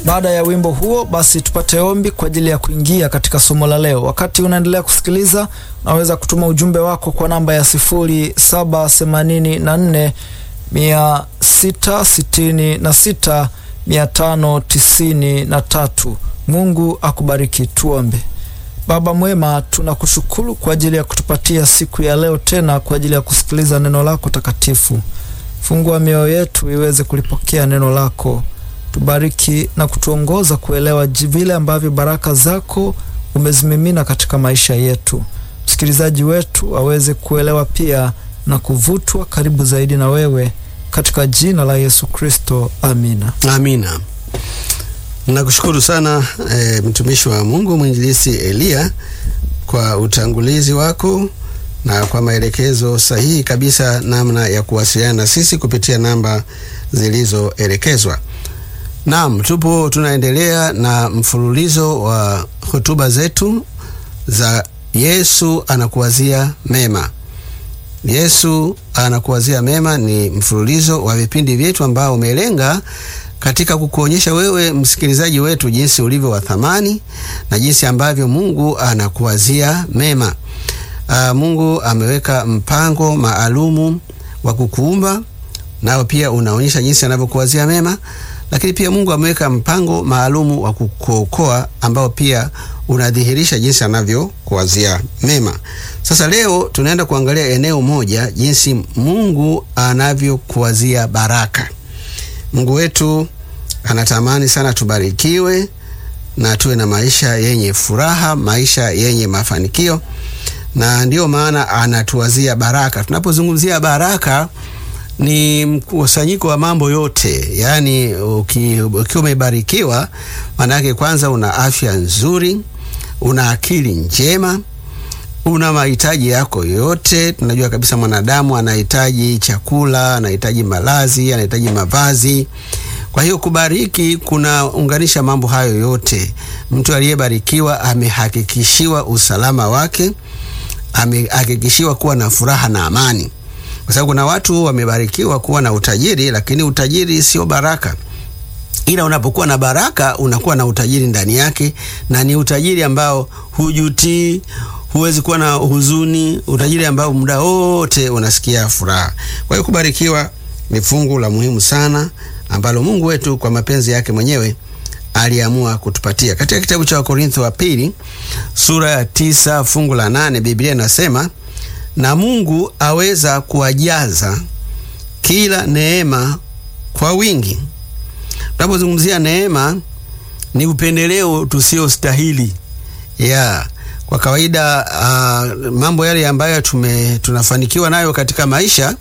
Baada ya wimbo huo, basi tupate ombi kwa ajili ya kuingia katika somo la leo. Wakati unaendelea kusikiliza, unaweza kutuma ujumbe wako kwa namba ya sifuri saba themanini na nne mia sita sitini na sita mia tano tisini na tatu. Mungu akubariki. Tuombe. Baba mwema, tunakushukuru kwa ajili ya kutupatia siku ya leo tena kwa ajili ya kusikiliza neno lako takatifu. Fungua mioyo yetu iweze kulipokea neno lako, tubariki na kutuongoza kuelewa vile ambavyo baraka zako umezimimina katika maisha yetu. Msikilizaji wetu aweze kuelewa pia na kuvutwa karibu zaidi na wewe, katika jina la Yesu Kristo, amina. Amina. Nakushukuru sana e, mtumishi wa Mungu mwinjilisi Eliya kwa utangulizi wako na kwa maelekezo sahihi kabisa namna ya kuwasiliana na sisi kupitia namba zilizoelekezwa. Naam, tupo tunaendelea na mfululizo wa hotuba zetu za Yesu anakuwazia mema. Yesu anakuwazia mema ni mfululizo wa vipindi vyetu ambao umelenga katika kukuonyesha wewe msikilizaji wetu jinsi ulivyo wa thamani na jinsi ambavyo Mungu anakuwazia mema. Aa, Mungu ameweka mpango maalumu wa kukuumba, nao pia unaonyesha jinsi anavyokuwazia mema, lakini pia Mungu ameweka mpango maalumu wa kukuokoa ambao pia unadhihirisha jinsi anavyokuwazia mema. Sasa leo tunaenda kuangalia eneo moja, jinsi Mungu anavyokuwazia baraka. Mungu wetu anatamani sana tubarikiwe na tuwe na maisha yenye furaha, maisha yenye mafanikio, na ndiyo maana anatuwazia baraka. Tunapozungumzia baraka, ni mkusanyiko wa mambo yote, yaani ukiwa umebarikiwa, maana yake kwanza una afya nzuri, una akili njema una mahitaji yako yote. Tunajua kabisa mwanadamu anahitaji chakula, anahitaji malazi, anahitaji mavazi. Kwa hiyo kubariki kunaunganisha mambo hayo yote. Mtu aliyebarikiwa amehakikishiwa usalama wake, amehakikishiwa kuwa na furaha na amani, kwa sababu kuna watu wamebarikiwa kuwa na utajiri, lakini utajiri sio baraka ila unapokuwa na baraka unakuwa na utajiri ndani yake, na ni utajiri ambao hujutii, huwezi kuwa na huzuni, utajiri ambao muda wote unasikia furaha. Kwa hiyo kubarikiwa ni fungu la muhimu sana ambalo Mungu wetu kwa mapenzi yake mwenyewe aliamua kutupatia. Katika kitabu cha Wakorintho wa pili sura ya tisa fungu la nane Biblia inasema, na Mungu aweza kuwajaza kila neema kwa wingi. Tunapozungumzia neema ni upendeleo tusiostahili ya yeah. Kwa kawaida uh, mambo yale ambayo tume tunafanikiwa nayo katika maisha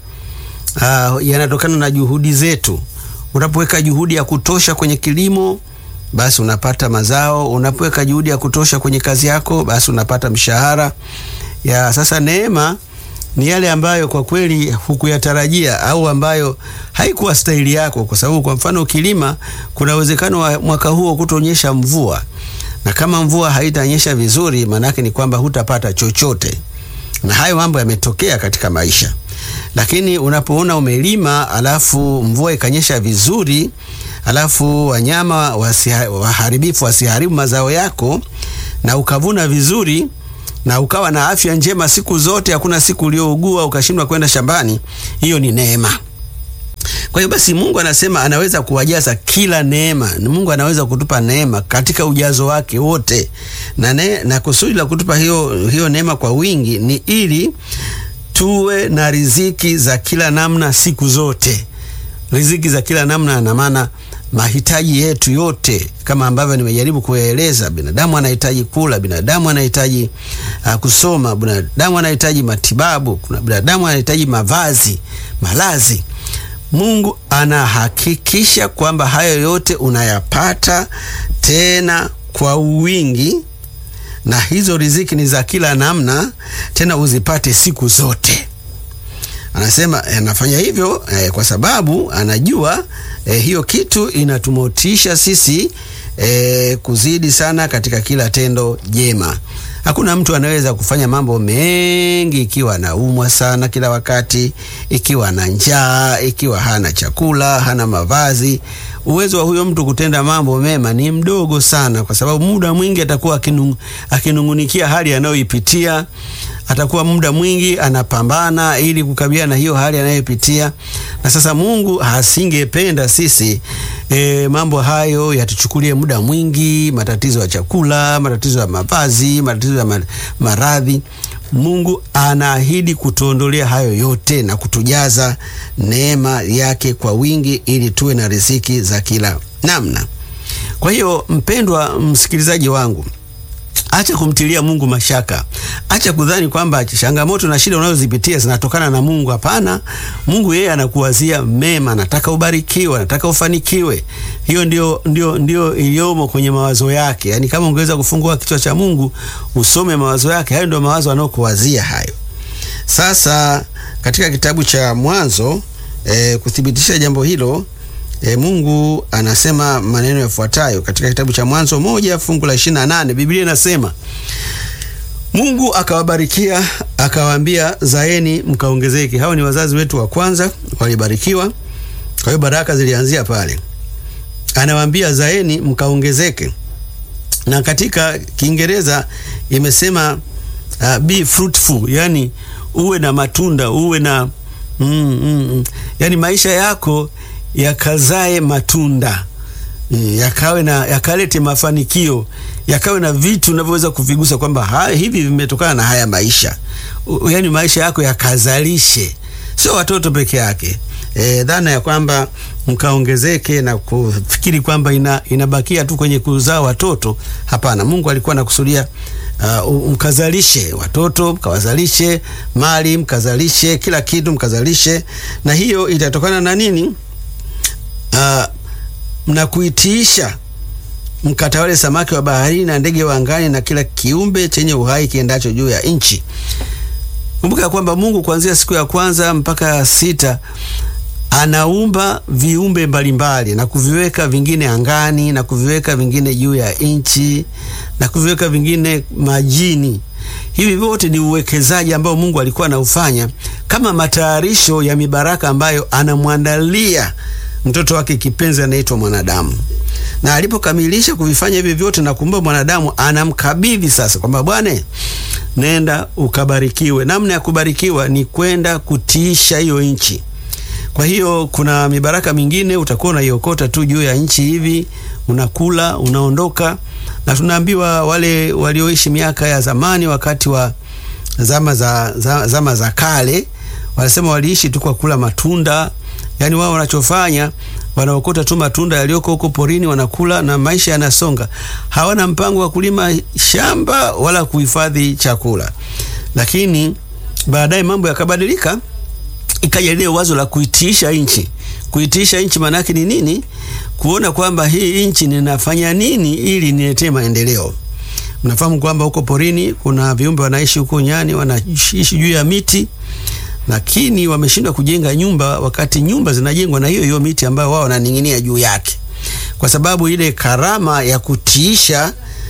uh, yanatokana na juhudi zetu. Unapoweka juhudi ya kutosha kwenye kilimo, basi unapata mazao. Unapoweka juhudi ya kutosha kwenye kazi yako, basi unapata mshahara ya sasa. Neema ni yale ambayo kwa kweli hukuyatarajia au ambayo haikuwa stahili yako, kwa sababu kwa mfano ukilima, kuna uwezekano wa mwaka huo kutonyesha mvua, na kama mvua haitanyesha vizuri, maanake ni kwamba hutapata chochote, na hayo mambo yametokea katika maisha. Lakini unapoona umelima alafu mvua ikanyesha vizuri, alafu wanyama wasiha, waharibifu wasiharibu mazao yako na ukavuna vizuri na ukawa na afya njema siku zote, hakuna siku uliougua ukashindwa kwenda shambani, hiyo ni neema. Kwa hiyo basi Mungu anasema anaweza kuwajaza kila neema. Mungu anaweza kutupa neema katika ujazo wake wote, na, ne, na kusudi la kutupa hiyo, hiyo neema kwa wingi ni ili tuwe na riziki za kila namna siku zote. Riziki za kila namna na maana mahitaji yetu yote kama ambavyo nimejaribu kuyaeleza. Binadamu anahitaji kula, binadamu anahitaji uh, kusoma, binadamu anahitaji matibabu, kuna binadamu anahitaji mavazi, malazi. Mungu anahakikisha kwamba hayo yote unayapata tena kwa wingi, na hizo riziki ni za kila namna, tena uzipate siku zote. Anasema anafanya hivyo eh, kwa sababu anajua eh, hiyo kitu inatumotisha sisi eh, kuzidi sana katika kila tendo jema. Hakuna mtu anaweza kufanya mambo mengi ikiwa anaumwa sana kila wakati, ikiwa na njaa, ikiwa hana chakula, hana mavazi. uwezo wa huyo mtu kutenda mambo mema ni mdogo sana, kwa sababu muda mwingi atakuwa akinung, akinungunikia hali anayoipitia. Atakuwa muda mwingi anapambana ili kukabiliana na hiyo hali anayoipitia, na sasa Mungu hasingependa sisi e, mambo hayo yatuchukulie muda mwingi, matatizo ya chakula, matatizo ya mavazi, matatizo ya maradhi. Mungu anaahidi kutuondolea hayo yote na kutujaza neema yake kwa wingi ili tuwe na riziki za kila namna. Kwa hiyo, mpendwa msikilizaji wangu, acha kumtilia Mungu mashaka. Acha kudhani kwamba changamoto na shida unazozipitia zinatokana na Mungu. Hapana, Mungu yeye anakuwazia mema, anataka ubarikiwe, anataka ufanikiwe. Hiyo ndio, ndio, ndio iliyomo kwenye mawazo yake. Yaani, kama ungeweza kufungua kichwa cha Mungu usome mawazo yake, hayo ndio mawazo anayokuwazia hayo. Sasa katika kitabu cha Mwanzo e, kuthibitisha jambo hilo E, Mungu anasema maneno yafuatayo katika kitabu cha Mwanzo moja fungu la ishirini na nane Biblia inasema Mungu akawabarikia akawaambia, zaeni mkaongezeke. Hao ni wazazi wetu wa kwanza walibarikiwa, kwa hiyo baraka zilianzia pale. Anawaambia zaeni mkaongezeke, na katika Kiingereza imesema uh, be fruitful, yani uwe na matunda, uwe na mm, mm, mm. Yani maisha yako yakazae matunda yakawe na yakalete mafanikio yakawe na vitu unavyoweza kuvigusa kwamba hivi vimetokana na haya maisha. Yaani maisha yako yakazalishe, sio watoto peke yake. E, dhana ya kwamba mkaongezeke na kufikiri kwamba ina, inabakia tu kwenye kuzaa watoto. Hapana, Mungu alikuwa anakusudia uh, mkazalishe watoto, mkawazalishe mali, mkazalishe kila kitu, mkazalishe, na hiyo itatokana na nini? Uh, na kuitiisha mkatawale samaki wa baharini na ndege wa angani na kila kiumbe chenye uhai kiendacho juu ya nchi. Kumbuka kwamba Mungu kuanzia siku ya kwanza mpaka ya sita anaumba viumbe mbalimbali na kuviweka vingine angani na kuviweka vingine juu ya nchi na kuviweka vingine majini. Hivi vyote ni uwekezaji ambao Mungu alikuwa anaufanya kama matayarisho ya mibaraka ambayo anamwandalia mtoto wake kipenzi anaitwa mwanadamu. Na alipokamilisha kuvifanya hivi vyote na kumba mwanadamu, anamkabidhi sasa kwamba bwana, nenda ukabarikiwe. Namna ya kubarikiwa ni kwenda kutiisha hiyo nchi. Kwa hiyo kuna mibaraka mingine utakuwa unaiokota tu juu ya nchi hivi, unakula unaondoka. Na tunaambiwa wale walioishi miaka ya zamani, wakati wa zama za, za, zama za kale, wanasema waliishi tu kwa kula matunda Yaani wao wanachofanya wanaokota tu matunda yaliyoko huko porini wanakula na maisha yanasonga. Hawana mpango wa kulima shamba wala kuhifadhi chakula. Lakini baadaye mambo yakabadilika, ikaja ile wazo la kuitiisha nchi. Kuitiisha nchi maana yake ni nini? Kuona kwamba hii nchi ninafanya nini ili niletee maendeleo. Mnafahamu kwamba huko porini kuna viumbe wanaishi huko nyani, wanaishi juu ya miti lakini wameshindwa kujenga nyumba, wakati nyumba zinajengwa na hiyo hiyo miti ambayo wao wananing'inia juu yake, kwa sababu ile karama ya kutiisha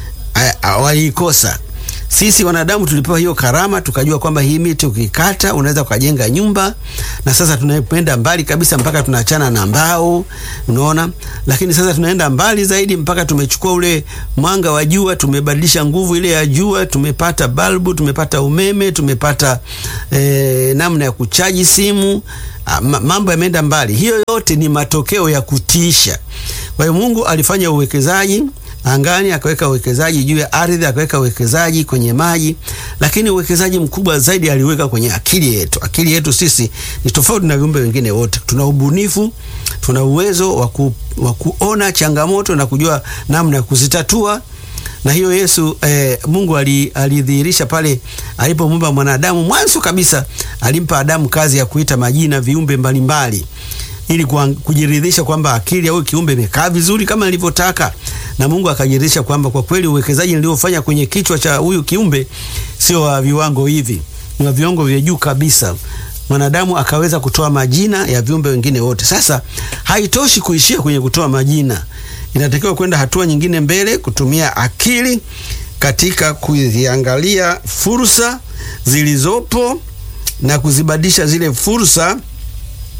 waliikosa. Sisi wanadamu tulipewa hiyo karama, tukajua kwamba hii miti ukikata unaweza ukajenga nyumba, na sasa tunaenda mbali kabisa mpaka tunaachana na mbao, unaona. Lakini sasa tunaenda mbali zaidi mpaka tumechukua ule mwanga wa jua, tumebadilisha nguvu ile ya jua, tumepata balbu, tumepata umeme, tumepata eh, namna ya kuchaji simu. Mambo yameenda mbali. Hiyo yote ni matokeo ya kutiisha. Kwa hiyo Mungu alifanya uwekezaji angani akaweka uwekezaji juu ya ardhi, akaweka uwekezaji kwenye maji, lakini uwekezaji mkubwa zaidi aliweka kwenye akili yetu. Akili yetu sisi ni tofauti na viumbe wengine wote. Tuna ubunifu, tuna uwezo wa kuona changamoto na kujua namna ya kuzitatua, na hiyo Yesu eh, Mungu alidhihirisha pale alipomuumba mwanadamu. Mwanzo kabisa alimpa Adamu kazi ya kuita majina viumbe mbalimbali ili kujiridhisha kwamba akili ya huyu kiumbe imekaa vizuri kama nilivyotaka, na Mungu akajiridhisha kwamba kwa kweli uwekezaji niliofanya kwenye kichwa cha huyu kiumbe sio wa viwango hivi, ni wa viwango vya juu kabisa. Mwanadamu akaweza kutoa majina ya viumbe wengine wote. Sasa haitoshi kuishia kwenye kutoa majina, inatakiwa kwenda hatua nyingine mbele, kutumia akili katika kuziangalia fursa zilizopo na kuzibadilisha zile fursa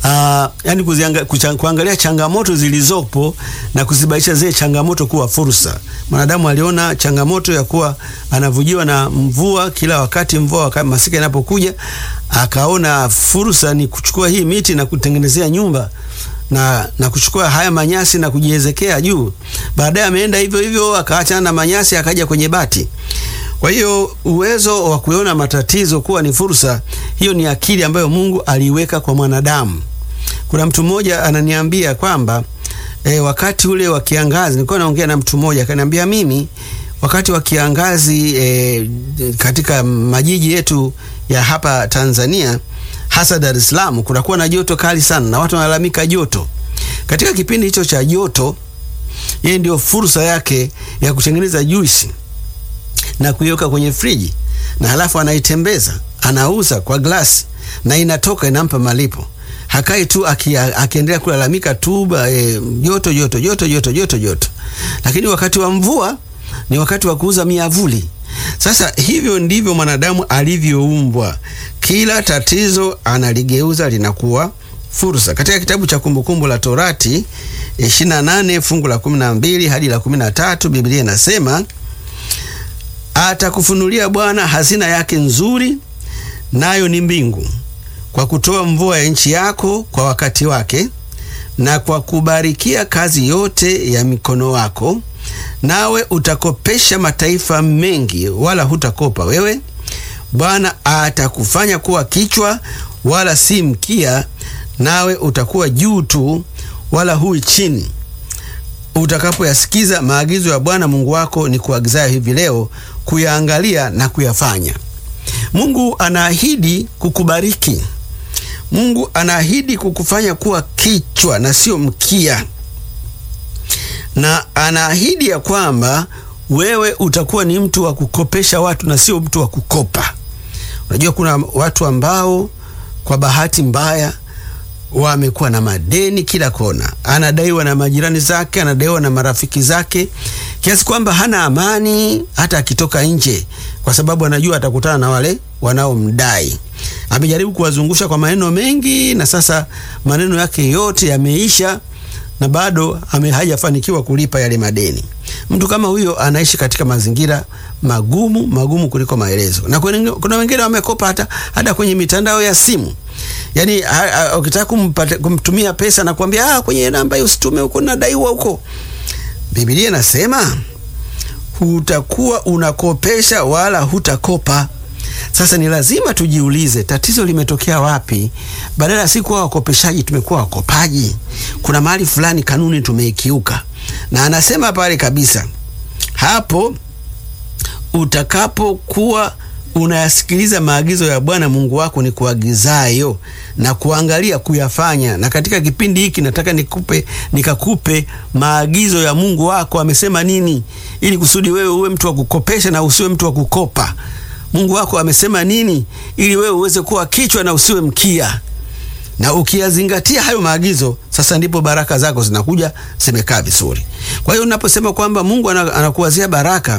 uh, yani kuzianga, kuchang, kuangalia changamoto zilizopo na kuzibadilisha zile changamoto kuwa fursa. Mwanadamu aliona changamoto ya kuwa anavujiwa na mvua kila wakati, mvua wakati masika inapokuja, akaona fursa ni kuchukua hii miti na kutengenezea nyumba na, na kuchukua haya manyasi na kujiezekea juu. Baadaye ameenda hivyo hivyo akaachana na manyasi akaja kwenye bati. Kwa hiyo uwezo wa kuona matatizo kuwa ni fursa, hiyo ni akili ambayo Mungu aliweka kwa mwanadamu. Kuna mtu mmoja ananiambia kwamba e, wakati ule wa kiangazi, nilikuwa naongea na mtu mmoja akaniambia, mimi wakati wa kiangazi e, katika majiji yetu ya hapa Tanzania hasa Dar es Salaam kunakuwa na joto kali sana na watu wanalalamika joto. Katika kipindi hicho cha joto, yeye ndio fursa yake ya kutengeneza juisi na kuiweka kwenye friji na halafu anaitembeza anauza kwa glasi na inatoka inampa malipo. Hakai tu akiendelea kulalamika tu e, joto joto joto joto joto joto. Lakini wakati wa mvua ni wakati wa kuuza miavuli. Sasa hivyo ndivyo mwanadamu alivyoumbwa. Kila tatizo analigeuza linakuwa fursa. Katika kitabu cha Kumbukumbu la Torati 28 fungu la 12 hadi la 13, Biblia inasema atakufunulia Bwana hazina yake nzuri, nayo ni mbingu, kwa kutoa mvua ya nchi yako kwa wakati wake, na kwa kubarikia kazi yote ya mikono wako nawe utakopesha mataifa mengi, wala hutakopa wewe. Bwana atakufanya kuwa kichwa, wala si mkia, nawe utakuwa juu tu, wala hui chini, utakapoyasikiza maagizo ya Bwana Mungu wako ni kuagizayo hivi leo, kuyaangalia na kuyafanya. Mungu anaahidi kukubariki. Mungu anaahidi kukufanya kuwa kichwa na sio mkia na anaahidi ya kwamba wewe utakuwa ni mtu wa kukopesha watu na sio mtu wa kukopa. Unajua, kuna watu ambao kwa bahati mbaya wamekuwa na madeni kila kona, anadaiwa na majirani zake, anadaiwa na marafiki zake, kiasi kwamba hana amani hata akitoka nje, kwa sababu anajua atakutana na wale wanaomdai. Amejaribu kuwazungusha kwa maneno mengi, na sasa maneno yake yote yameisha na bado hajafanikiwa kulipa yale madeni. Mtu kama huyo anaishi katika mazingira magumu magumu kuliko maelezo, na kuna wengine wamekopa hata, hata kwenye mitandao ya simu. Yani ukitaka kumtumia pesa na kuambia ah, kwenye namba hiyo usitume huko, nadaiwa huko. Biblia inasema hutakuwa unakopesha wala hutakopa. Sasa ni lazima tujiulize tatizo limetokea wapi? Badala ya si kuwa wakopeshaji tumekuwa wakopaji. Kuna mahali fulani kanuni tumeikiuka, na anasema pale kabisa, hapo utakapokuwa unayasikiliza maagizo ya Bwana Mungu wako ni kuagizayo na kuangalia kuyafanya. Na katika kipindi hiki nataka nikupe nikakupe maagizo ya Mungu wako amesema nini, ili kusudi wewe uwe mtu wa kukopesha na usiwe mtu wa kukopa. Mungu wako amesema nini ili wewe uweze kuwa kichwa na usiwe mkia. Na ukiyazingatia hayo maagizo, sasa ndipo baraka zako zinakuja zimekaa vizuri. Kwa hiyo unaposema kwamba Mungu anakuwazia baraka,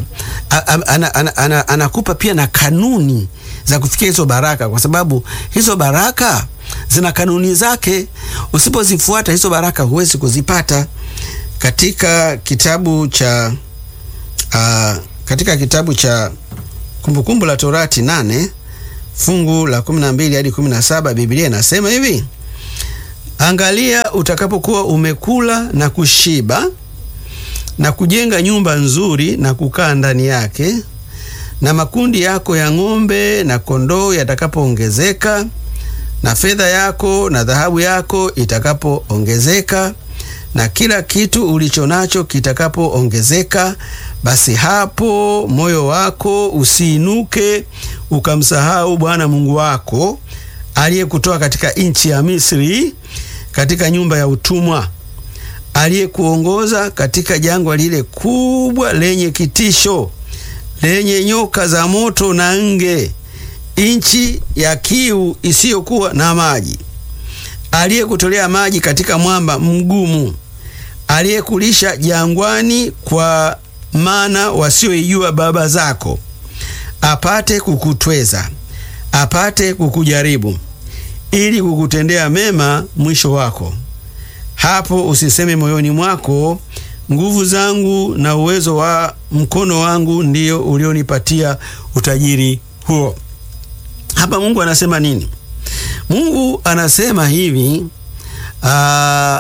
anakupa pia na kanuni za kufikia hizo baraka, kwa sababu hizo baraka zina kanuni zake. Usipozifuata hizo baraka huwezi kuzipata. Katika kitabu cha uh, katika kitabu cha Kumbukumbu la Torati nane fungu la 12 hadi 17, Biblia inasema hivi: Angalia, utakapokuwa umekula na kushiba na kujenga nyumba nzuri na kukaa ndani yake, na makundi yako ya ng'ombe na kondoo yatakapoongezeka, na fedha yako na dhahabu yako itakapoongezeka, na kila kitu ulicho nacho kitakapoongezeka, basi hapo moyo wako usiinuke ukamsahau Bwana Mungu wako aliyekutoa katika nchi ya Misri, katika nyumba ya utumwa, aliyekuongoza katika jangwa lile kubwa lenye kitisho, lenye nyoka za moto na nge, nchi ya kiu isiyokuwa na maji, aliyekutolea maji katika mwamba mgumu, aliyekulisha jangwani kwa mana wasioijua baba zako, apate kukutweza, apate kukujaribu, ili kukutendea mema mwisho wako. Hapo usiseme moyoni mwako, nguvu zangu na uwezo wa mkono wangu ndio ulionipatia utajiri huo. Hapa Mungu anasema nini? Mungu anasema hivi, aa,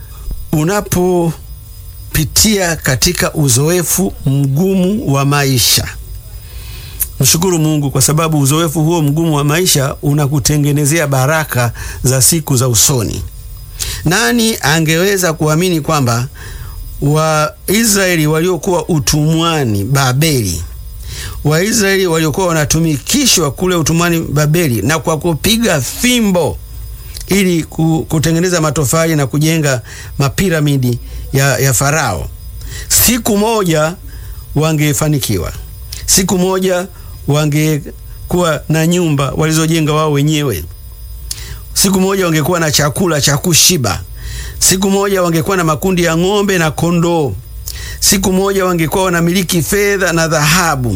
unapopitia katika uzoefu mgumu wa maisha, mshukuru Mungu kwa sababu uzoefu huo mgumu wa maisha unakutengenezea baraka za siku za usoni. Nani angeweza kuamini kwamba Waisraeli waliokuwa utumwani Babeli, Waisraeli waliokuwa wanatumikishwa kule utumwani Babeli, na kwa kupiga fimbo ili kutengeneza matofali na kujenga mapiramidi ya, ya Farao, siku moja wangefanikiwa, siku moja wangekuwa na nyumba walizojenga wao wenyewe siku moja wangekuwa na chakula cha kushiba. Siku moja wangekuwa na makundi ya ng'ombe na kondoo. Siku moja wangekuwa wanamiliki fedha na dhahabu,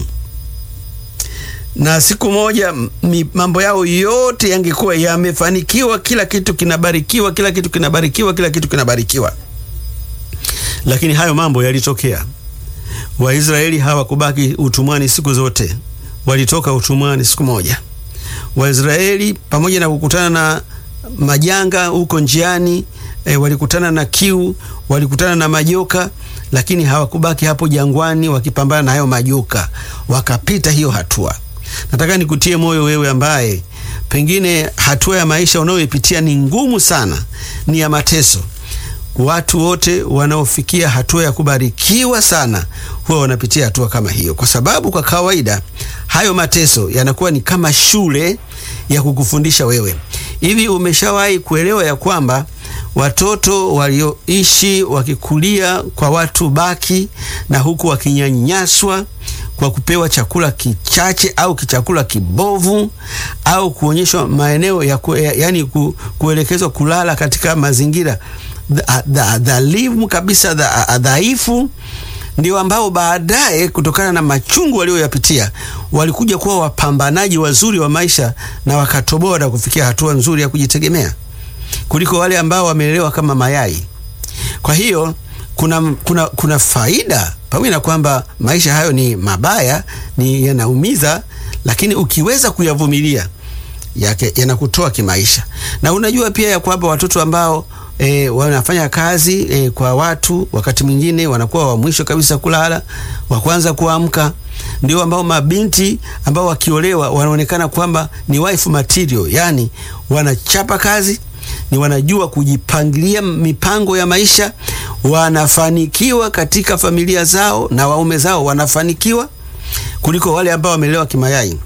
na siku moja mambo yao yote yangekuwa yamefanikiwa. Kila kitu kinabarikiwa, kila kitu kinabarikiwa, kila kitu kinabarikiwa. Lakini hayo mambo yalitokea. Waisraeli hawakubaki utumwani siku zote, walitoka utumwani siku moja. Waisraeli pamoja na kukutana na majanga huko njiani e, walikutana na kiu, walikutana na majoka, lakini hawakubaki hapo jangwani wakipambana na hayo majoka, wakapita hiyo hatua. Nataka nikutie moyo wewe ambaye pengine hatua ya maisha unayoipitia ni ngumu sana, ni ya mateso. Watu wote wanaofikia hatua ya kubarikiwa sana huwa wanapitia hatua kama hiyo, kwa sababu kwa kawaida hayo mateso yanakuwa ni kama shule ya kukufundisha wewe. Hivi umeshawahi kuelewa ya kwamba watoto walioishi wakikulia kwa watu baki na huku wakinyanyaswa kwa kupewa chakula kichache au kichakula kibovu au kuonyeshwa maeneo ya ku, ya, yani ku, kuelekezwa kulala katika mazingira dhalimu kabisa dhaifu, ndio ambao baadaye kutokana na machungu walioyapitia walikuja kuwa wapambanaji wazuri wa maisha na wakatoboa na kufikia hatua nzuri ya kujitegemea kuliko wale ambao wamelelewa kama mayai. Kwa hiyo kuna, kuna, kuna faida pamoja na kwamba maisha hayo ni mabaya, ni yanaumiza, lakini ukiweza kuyavumilia yake yanakutoa kimaisha. Na unajua pia ya kwamba watoto ambao E, wanafanya kazi e, kwa watu, wakati mwingine wanakuwa wa mwisho kabisa kulala, wa kwanza kuamka, ndio ambao mabinti ambao wakiolewa wanaonekana kwamba ni wife material, yani wanachapa kazi, ni wanajua kujipangilia mipango ya maisha, wanafanikiwa katika familia zao na waume zao wanafanikiwa kuliko wale ambao wamelelewa kimayai.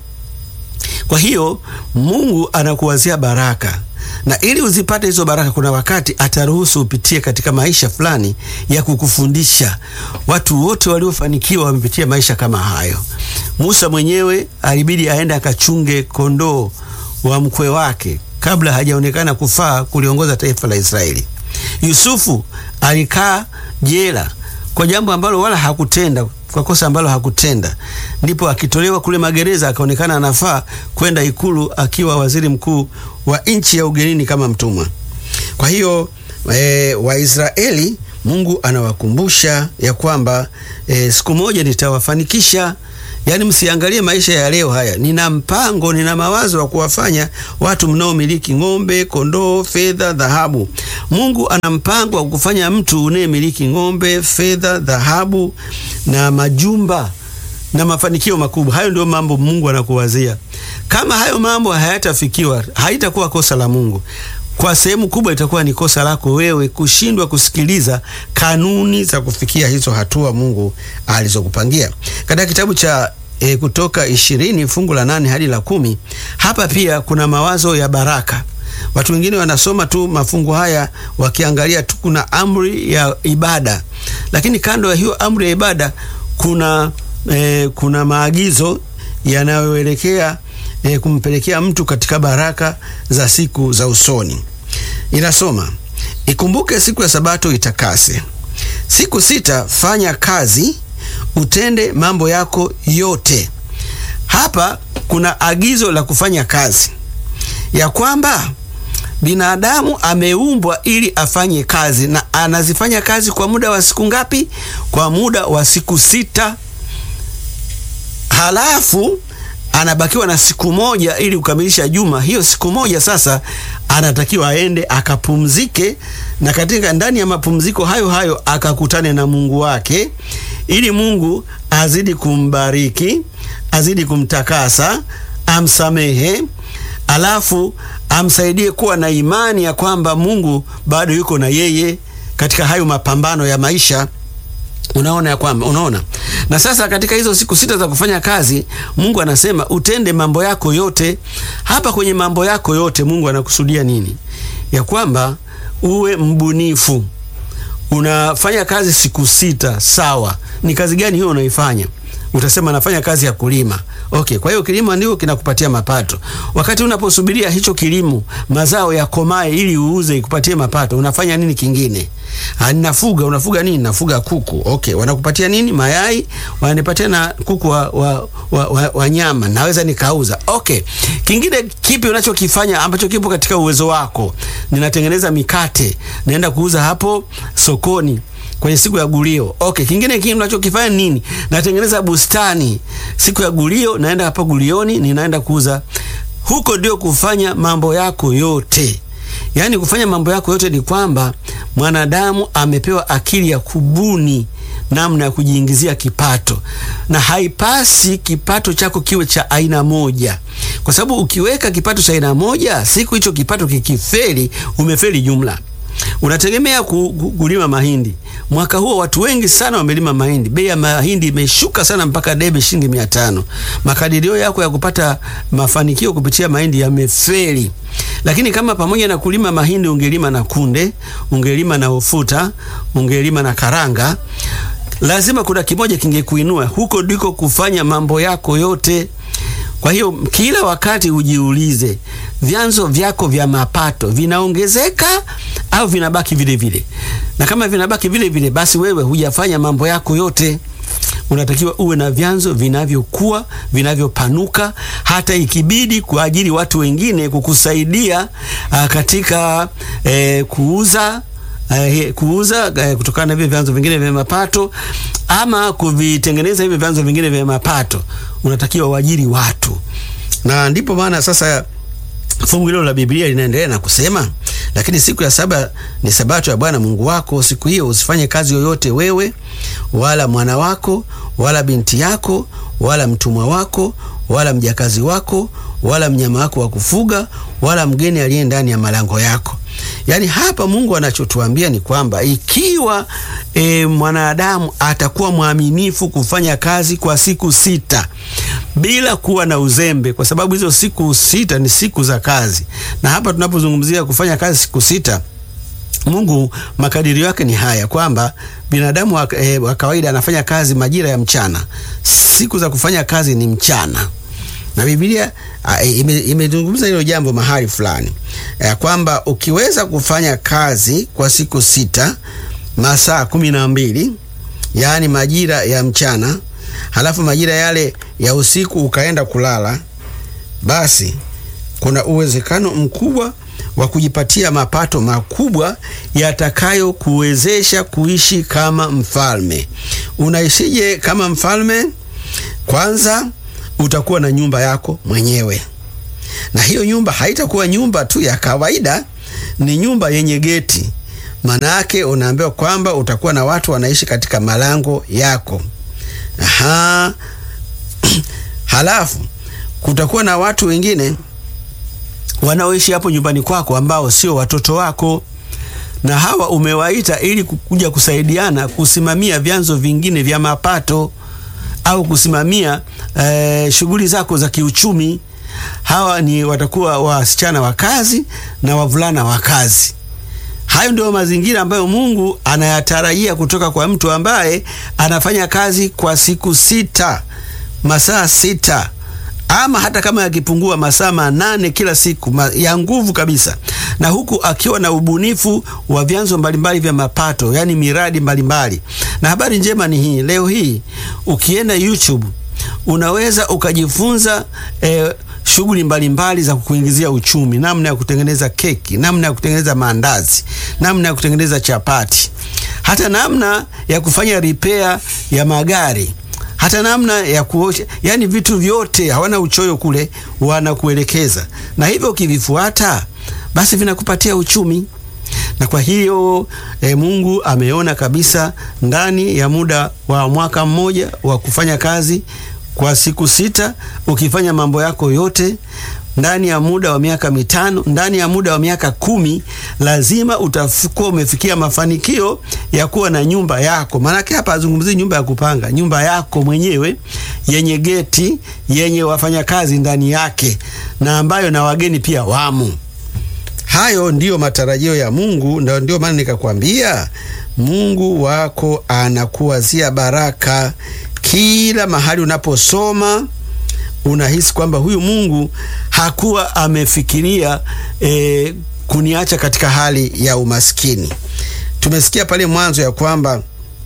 Kwa hiyo Mungu anakuwazia baraka na ili uzipate hizo baraka, kuna wakati ataruhusu upitie katika maisha fulani ya kukufundisha. Watu wote waliofanikiwa wamepitia maisha kama hayo. Musa mwenyewe alibidi aende akachunge kondoo wa mkwe wake kabla hajaonekana kufaa kuliongoza taifa la Israeli. Yusufu alikaa jela kwa jambo ambalo wala hakutenda kwa kosa ambalo hakutenda, ndipo akitolewa kule magereza akaonekana anafaa kwenda ikulu akiwa waziri mkuu wa nchi ya ugenini kama mtumwa. Kwa hiyo e, Waisraeli Mungu anawakumbusha ya kwamba e, siku moja nitawafanikisha. Yaani, msiangalie maisha ya leo haya. Nina mpango, nina mawazo wa kuwafanya watu mnaomiliki ng'ombe, kondoo, fedha, dhahabu. Mungu ana mpango wa kufanya mtu unayemiliki ng'ombe, fedha, dhahabu na majumba na mafanikio makubwa. Hayo ndio mambo Mungu anakuwazia. Kama hayo mambo hayatafikiwa, haitakuwa kosa la Mungu. Kwa sehemu kubwa itakuwa ni kosa lako wewe kushindwa kusikiliza kanuni za kufikia hizo hatua Mungu alizokupangia. Katika kitabu cha e, Kutoka ishirini fungu la nane hadi la kumi hapa pia kuna mawazo ya baraka. Watu wengine wanasoma tu mafungu haya wakiangalia tu kuna amri ya ibada, lakini kando ya hiyo amri ya ibada kuna e, kuna maagizo yanayoelekea e, kumpelekea mtu katika baraka za siku za usoni. Inasoma, ikumbuke siku ya Sabato itakase, siku sita fanya kazi, utende mambo yako yote. Hapa kuna agizo la kufanya kazi, ya kwamba binadamu ameumbwa ili afanye kazi, na anazifanya kazi kwa muda wa siku ngapi? Kwa muda wa siku sita. Halafu anabakiwa na siku moja ili kukamilisha juma. Hiyo siku moja sasa anatakiwa aende akapumzike, na katika ndani ya mapumziko hayo hayo akakutane na Mungu wake, ili Mungu azidi kumbariki, azidi kumtakasa, amsamehe, alafu amsaidie kuwa na imani ya kwamba Mungu bado yuko na yeye katika hayo mapambano ya maisha. Unaona ya kwamba unaona. Na sasa katika hizo siku sita za kufanya kazi, Mungu anasema utende mambo yako yote. Hapa kwenye mambo yako yote Mungu anakusudia nini? Ya kwamba uwe mbunifu. Unafanya kazi siku sita, sawa. Ni kazi gani hiyo unaifanya? Utasema nafanya kazi ya kulima. Okay, kwa hiyo kilimo ndio kinakupatia mapato. Wakati unaposubiria hicho kilimo mazao yakomae ili uuze ikupatie mapato, unafanya nini kingine? Ah, ninafuga. Unafuga nini? Nafuga kuku. Okay, wanakupatia nini? Mayai. Wananipatia na kuku wa, wa, wa, wa, wa nyama, naweza nikauza. Okay, kingine kipi unachokifanya ambacho kipo katika uwezo wako? Ninatengeneza mikate, naenda kuuza hapo sokoni kwenye siku ya gulio. Okay, kingine kingine unachokifanya nini? Natengeneza bustani siku ya gulio, naenda hapa gulioni, ninaenda kuuza huko. Ndio kufanya mambo yako yote. Yaani kufanya mambo yako yote ni kwamba mwanadamu amepewa akili ya kubuni namna ya kujiingizia kipato, na haipasi kipato chako kiwe cha aina moja, kwa sababu ukiweka kipato cha aina moja, siku hicho kipato kikifeli, umefeli jumla. Unategemea ku, ku, kulima mahindi. Mwaka huo watu wengi sana wamelima mahindi, bei ya mahindi imeshuka sana mpaka debe shilingi mia tano. Makadirio yako ya kupata mafanikio kupitia mahindi yamefeli. Lakini kama pamoja na kulima mahindi ungelima na kunde, ungelima na ufuta, ungelima na karanga, lazima kuna kimoja kingekuinua. Huko ndiko kufanya mambo yako yote. Kwa hiyo kila wakati ujiulize, vyanzo vyako vya mapato vinaongezeka au vinabaki vile vile? Na kama vinabaki vile vile, basi wewe hujafanya mambo yako yote. Unatakiwa uwe na vyanzo vinavyokuwa vinavyopanuka, hata ikibidi kuajiri watu wengine kukusaidia a, katika e, kuuza e, kuuza e, kutokana na hivyo vyanzo vingine vya mapato ama kuvitengeneza hivyo vyanzo vingine vya mapato, unatakiwa uajiri watu, na ndipo maana sasa fungu hilo la Biblia linaendelea na kusema, lakini siku ya saba ni sabato ya Bwana Mungu wako. Siku hiyo usifanye kazi yoyote, wewe wala mwana wako wala binti yako wala mtumwa wako wala mjakazi wako wala mnyama wako wa kufuga wala mgeni aliye ndani ya malango yako. Yaani hapa Mungu anachotuambia ni kwamba ikiwa e, mwanadamu atakuwa mwaminifu kufanya kazi kwa siku sita bila kuwa na uzembe, kwa sababu hizo siku sita ni siku za kazi, na hapa tunapozungumzia kufanya kazi siku sita Mungu makadirio yake ni haya kwamba binadamu wa, e, wa kawaida anafanya kazi majira ya mchana. Siku za kufanya kazi ni mchana, na Biblia imezungumza ime hilo jambo mahali fulani ya kwamba ukiweza kufanya kazi kwa siku sita masaa kumi na mbili yaani majira ya mchana, halafu majira yale ya usiku ukaenda kulala, basi kuna uwezekano mkubwa wa kujipatia mapato makubwa yatakayokuwezesha kuishi kama mfalme. Unaishije kama mfalme? Kwanza utakuwa na nyumba yako mwenyewe, na hiyo nyumba haitakuwa nyumba tu ya kawaida, ni nyumba yenye geti. Maana yake unaambiwa kwamba utakuwa na watu wanaishi katika malango yako. Aha. Halafu kutakuwa na watu wengine wanaoishi hapo nyumbani kwako ambao sio watoto wako, na hawa umewaita ili kuja kusaidiana kusimamia vyanzo vingine vya mapato au kusimamia eh, shughuli zako za kiuchumi. Hawa ni watakuwa wasichana wa kazi na wavulana wa kazi. Hayo ndio mazingira ambayo Mungu anayatarajia kutoka kwa mtu ambaye anafanya kazi kwa siku sita, masaa sita ama hata kama yakipungua masaa manane kila siku ma, ya nguvu kabisa, na huku akiwa na ubunifu wa vyanzo mbalimbali vya mapato, yani miradi mbalimbali. Na habari njema ni hii, leo hii ukienda YouTube unaweza ukajifunza eh, shughuli mbalimbali za kukuingizia uchumi, namna ya kutengeneza keki, namna ya kutengeneza maandazi, namna ya kutengeneza chapati, hata namna ya kufanya repair ya magari hata namna ya kuosha, yani vitu vyote, hawana uchoyo kule, wanakuelekeza na hivyo ukivifuata, basi vinakupatia uchumi. Na kwa hiyo e, Mungu ameona kabisa ndani ya muda wa mwaka mmoja wa kufanya kazi kwa siku sita, ukifanya mambo yako yote ndani ya muda wa miaka mitano, ndani ya muda wa miaka kumi, lazima utakuwa umefikia mafanikio ya kuwa na nyumba yako. Maanake hapa azungumzii nyumba ya kupanga, nyumba yako mwenyewe yenye geti, yenye wafanyakazi ndani yake, na ambayo na wageni pia wamo. Hayo ndiyo matarajio ya Mungu, na ndio maana nikakwambia Mungu wako anakuwazia baraka kila mahali unaposoma unahisi kwamba huyu Mungu hakuwa amefikiria e, kuniacha katika hali ya umaskini. Tumesikia pale mwanzo ya kwamba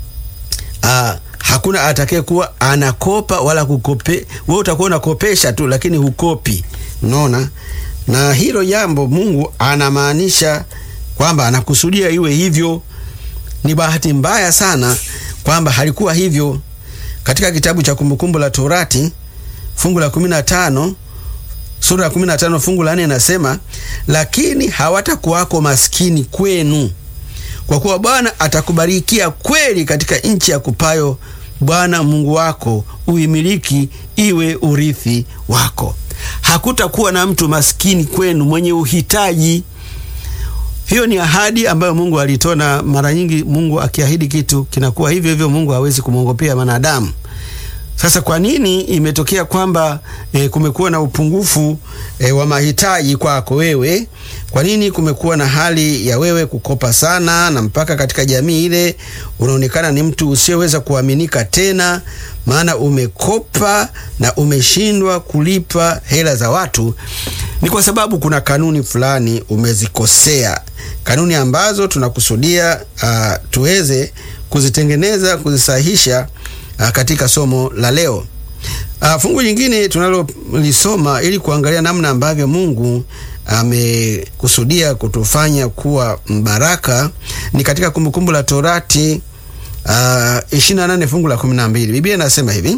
a, hakuna atakaye kuwa anakopa wala kukope. Wewe utakuwa unakopesha tu, lakini hukopi. Unaona, na hilo jambo Mungu anamaanisha kwamba anakusudia iwe hivyo. Ni bahati mbaya sana kwamba halikuwa hivyo. Katika kitabu cha Kumbukumbu la Torati fungu la 15 sura ya 15 fungu la 4 inasema, lakini hawatakuwako maskini kwenu, kwa kuwa Bwana atakubarikia kweli katika nchi ya kupayo Bwana Mungu wako uimiliki iwe urithi wako. Hakutakuwa na mtu maskini kwenu mwenye uhitaji. Hiyo ni ahadi ambayo Mungu alitoa, na mara nyingi Mungu akiahidi kitu kinakuwa hivyo hivyo. Mungu hawezi kumwongopea mwanadamu. Sasa kwa nini imetokea kwamba e, kumekuwa na upungufu e, wa mahitaji kwako wewe? Kwa nini kumekuwa na hali ya wewe kukopa sana, na mpaka katika jamii ile unaonekana ni mtu usiyeweza kuaminika tena, maana umekopa na umeshindwa kulipa hela za watu? Ni kwa sababu kuna kanuni fulani umezikosea, kanuni ambazo tunakusudia uh, tuweze kuzitengeneza, kuzisahihisha Uh, katika somo la leo uh, fungu jingine tunalolisoma ili kuangalia namna ambavyo Mungu amekusudia kutufanya kuwa mbaraka ni katika Kumbukumbu la Torati uh, 28 fungu la 12. Biblia inasema hivi: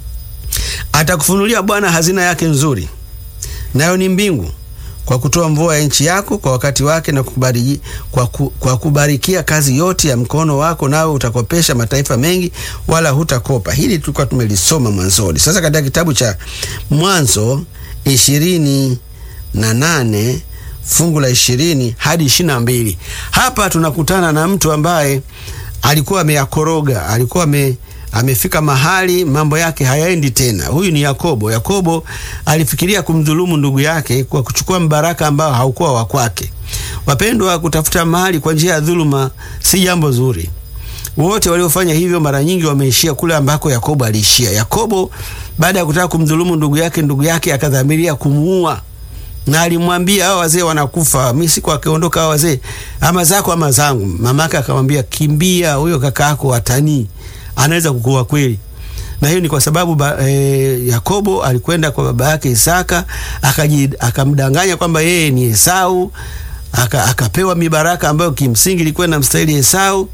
atakufunulia Bwana hazina yake nzuri, nayo ni mbingu kwa kutoa mvua ya nchi yako kwa wakati wake na kukubariki, kwa, ku, kwa kubarikia kazi yote ya mkono wako, nawe utakopesha mataifa mengi, wala hutakopa. Hili tulikuwa tumelisoma mwanzoni. Sasa katika kitabu cha Mwanzo ishirini na nane fungu la ishirini hadi ishirini na mbili hapa tunakutana na mtu ambaye alikuwa ameyakoroga, alikuwa ame amefika mahali mambo yake hayaendi tena. Huyu ni Yakobo. Yakobo alifikiria kumdhulumu ndugu yake kwa kuchukua mbaraka ambao haukuwa wa kwake. Wapendwa, kutafuta mahali kwa njia ya dhuluma si jambo zuri. Wote waliofanya hivyo mara nyingi wameishia kule ambako Yakobo aliishia. Yakobo baada ya kutaka kumdhulumu ndugu yake, ndugu yake akadhamiria kumuua na alimwambia hao wazee wanakufa, mimi siku akiondoka hao wazee, ama zako ama zangu. Mamake akamwambia kimbia, huyo kaka yako watanii anaweza kukuua kweli. Na hiyo ni kwa sababu ba, e, Yakobo alikwenda kwa baba yake Isaka akamdanganya kwamba yeye ni Esau, aka, akapewa mibaraka ambayo kimsingi ilikuwa na mstahili Esau.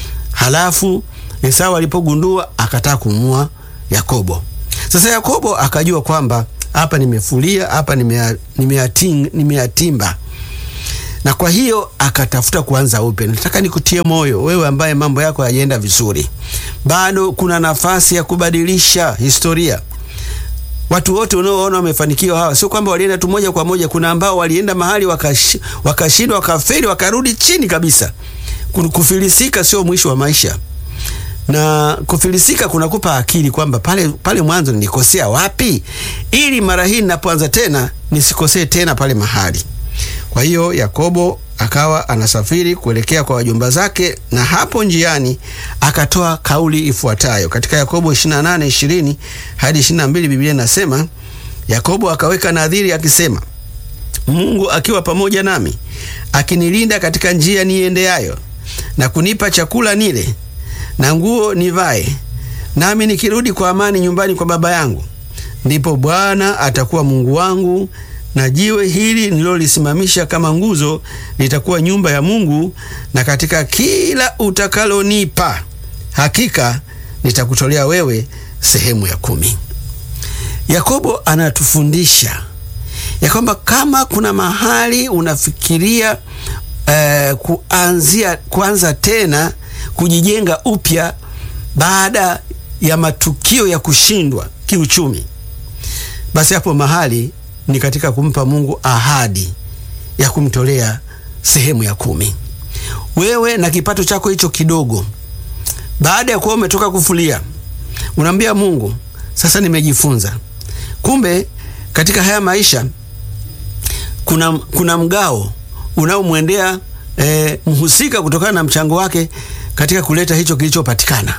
Halafu Esau alipogundua akataka kumua Yakobo. Sasa Yakobo akajua kwamba hapa nimefulia, hapa nimeyatimba na kwa hiyo akatafuta kuanza upya. Nataka nikutie moyo wewe ambaye mambo yako hayajaenda vizuri, bado kuna nafasi ya kubadilisha historia. Watu wote unaoona wamefanikiwa hawa, sio kwamba walienda tu moja kwa moja. Kuna ambao walienda mahali wakashindwa, wakash, wakafeli, wakarudi chini kabisa. Kufilisika sio mwisho wa maisha, na kufilisika kunakupa akili kwamba pale, pale mwanzo nilikosea wapi, ili mara hii ninapoanza tena nisikosee tena pale mahali. Kwa hiyo Yakobo akawa anasafiri kuelekea kwa wajomba zake, na hapo njiani akatoa kauli ifuatayo katika Yakobo 28:20 hadi 22. Biblia inasema, Yakobo akaweka nadhiri akisema, Mungu akiwa pamoja nami, akinilinda katika njia niendeayo, na kunipa chakula nile na nguo nivae, nami nikirudi kwa amani nyumbani kwa baba yangu, ndipo Bwana atakuwa Mungu wangu, na jiwe hili nililolisimamisha kama nguzo litakuwa nyumba ya Mungu, na katika kila utakalonipa hakika nitakutolea wewe sehemu ya kumi. Yakobo anatufundisha ya kwamba kama kuna mahali unafikiria eh, kuanzia kuanza tena kujijenga upya baada ya matukio ya kushindwa kiuchumi, basi hapo mahali ni katika kumpa Mungu ahadi ya kumtolea sehemu ya kumi. Wewe na kipato chako hicho kidogo, baada ya kuwa umetoka kufulia, unaambia Mungu, sasa nimejifunza, kumbe katika haya maisha kuna, kuna mgao unaomwendea eh, mhusika kutokana na mchango wake katika kuleta hicho kilichopatikana.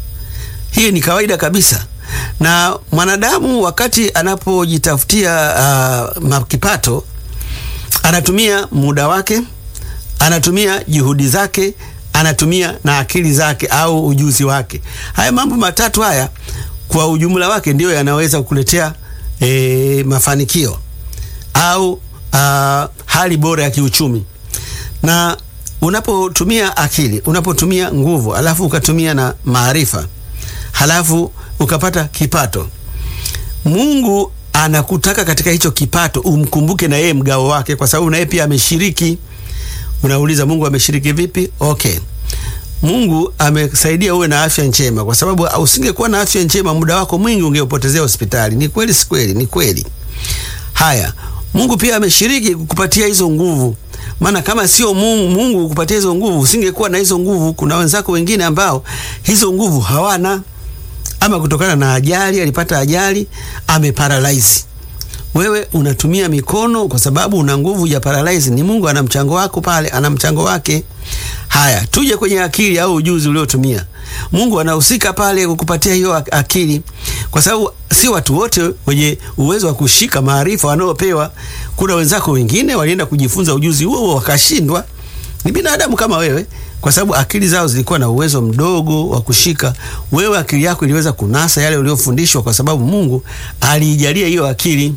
Hii ni kawaida kabisa, na mwanadamu wakati anapojitafutia uh, kipato anatumia muda wake, anatumia juhudi zake, anatumia na akili zake au ujuzi wake. Haya mambo matatu haya kwa ujumla wake ndiyo yanaweza kukuletea e, mafanikio au uh, hali bora ya kiuchumi. Na unapotumia akili, unapotumia nguvu, alafu ukatumia na maarifa, halafu ukapata kipato, Mungu anakutaka katika hicho kipato umkumbuke na yeye mgao wake, kwa sababu na yeye pia ameshiriki. Unauliza, Mungu ameshiriki vipi? Okay, Mungu amesaidia uwe na afya njema, kwa sababu usingekuwa na afya njema, muda wako mwingi ungeupotezea hospitali. Ni kweli, si kweli? Ni kweli. Haya, Mungu pia ameshiriki kukupatia hizo nguvu, maana kama sio Mungu, Mungu kukupatia hizo nguvu, usingekuwa na hizo nguvu. Kuna wenzako wengine ambao hizo nguvu hawana, ama kutokana na ajali, alipata ajali, ameparalyze. Wewe unatumia mikono kwa sababu una nguvu ya paralyze. Ni Mungu ana mchango wako pale, ana mchango wake. Haya, tuje kwenye akili au ujuzi uliotumia. Mungu anahusika pale kukupatia hiyo akili, kwa sababu si watu wote wenye uwezo wa kushika maarifa wanaopewa. Kuna wenzako wengine walienda kujifunza ujuzi huo huo wakashindwa. Ni binadamu kama wewe, kwa sababu akili zao zilikuwa na uwezo mdogo wa kushika. Wewe akili yako iliweza kunasa yale uliofundishwa, kwa sababu Mungu aliijalia hiyo akili.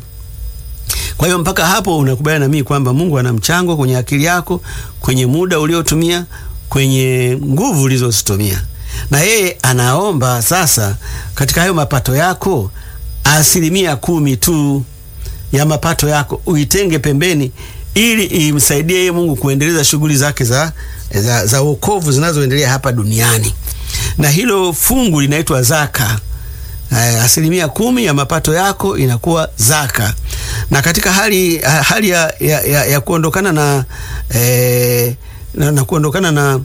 Kwa hiyo mpaka hapo unakubaliana na mimi kwamba Mungu ana mchango kwenye akili yako, kwenye muda uliotumia, kwenye nguvu ulizozitumia, na yeye anaomba sasa katika hayo mapato yako asilimia kumi tu ya mapato yako uitenge pembeni, ili imsaidie yeye Mungu kuendeleza shughuli zake za, za, za wokovu zinazoendelea hapa duniani, na hilo fungu linaitwa zaka. Uh, asilimia kumi ya mapato yako inakuwa zaka, na katika hali, hali ya, ya, ya, ya kuondokana na, eh, na, na kuondokana na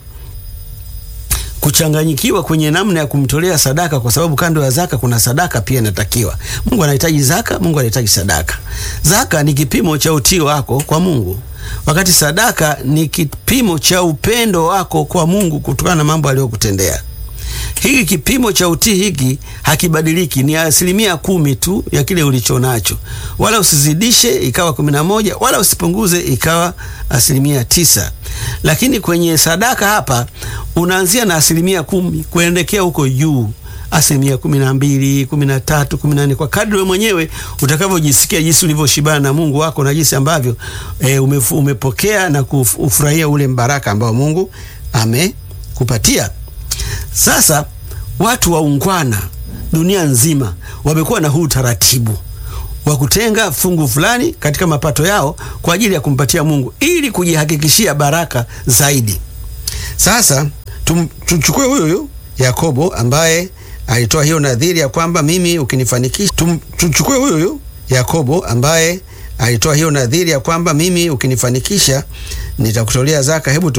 kuchanganyikiwa kwenye namna ya kumtolea sadaka, kwa sababu kando ya zaka kuna sadaka pia inatakiwa. Mungu anahitaji zaka, Mungu anahitaji sadaka. Zaka ni kipimo cha utii wako kwa Mungu, wakati sadaka ni kipimo cha upendo wako kwa Mungu kutokana na mambo aliyokutendea. Hiki kipimo cha utii hiki hakibadiliki, ni asilimia kumi tu ya kile ulicho nacho, wala usizidishe ikawa kumi na moja wala usipunguze ikawa asilimia tisa. Lakini kwenye sadaka hapa unaanzia na asilimia kumi kuendekea huko juu, asilimia kumi na mbili kumi na tatu kumi na nne kwa kadri wewe mwenyewe utakavyojisikia, jinsi ulivyoshibana na Mungu wako na jinsi ambavyo e, umefu, umepokea na kufurahia ule mbaraka ambao Mungu amekupatia. Sasa watu waungwana dunia nzima wamekuwa na huu utaratibu wa kutenga fungu fulani katika mapato yao kwa ajili ya kumpatia Mungu ili kujihakikishia baraka zaidi. Sasa tumchukue huyo huyo Yakobo ambaye alitoa hiyo nadhiri ya kwamba mimi ukinifanikisha. Tumchukue huyo huyo Yakobo ambaye alitoa hiyo nadhiri ya kwamba mimi ukinifanikisha nitakutolea zaka. Hebu